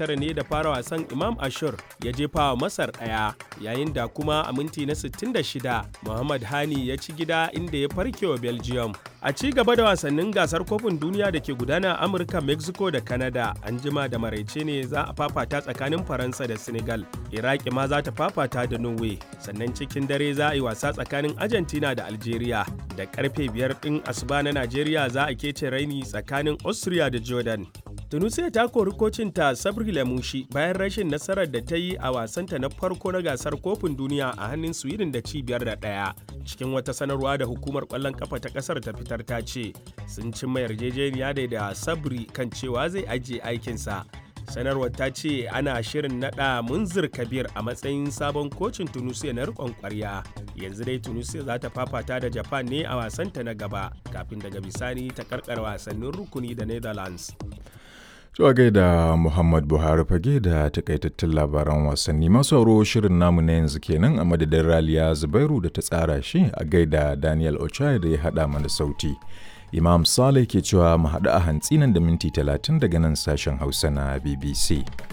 tara ne da fara wasan Imam Ashur ya jefa wa Masar ɗaya yayin da kuma a minti na 66 Muhammad Hani ya ci gida inda ya farke wa Belgium. A ci gaba da wasannin gasar kofin duniya da ke gudana a Amurka, Mexico da Canada an jima da maraice ne za a fafata tsakanin Faransa da Senegal. Iraki ma za ta fafata da Norway. Sannan cikin dare za a yi wasa tsakanin Argentina da Algeria. Da karfe biyar ɗin asuba na Najeriya za a kece raini tsakanin Austria da Jordan. Tunisia ta kori kocinta Sabri Lamushi bayan rashin nasarar da ta yi a wasanta na farko na gasar kofin duniya a hannun Sweden da cibiyar da ɗaya. Cikin wata sanarwa da hukumar ƙwallon kafa ta ƙasar ta fitar ta ce sun cimma yarjejeniya da da Sabri kan cewa zai ajiye aikinsa. Sanarwar ta ce ana shirin naɗa Munzir Kabir a matsayin sabon kocin Tunisia na riƙon ƙwarya. Yanzu dai Tunisia za ta fafata da Japan ne a wasanta na gaba kafin daga bisani ta karkar wasannin rukuni da Netherlands. Zuwa gaida Muhammad Buhari fage da takaitattun labaran wasanni masu sauro shirin namu na yanzu kenan a madadin Raliya Zubairu da ta tsara shi a gaida Daniel Ochai da ya haɗa mana sauti. Imam Saleh ke cewa mu haɗu a hantsi nan da minti talatin daga nan sashen Hausa na BBC.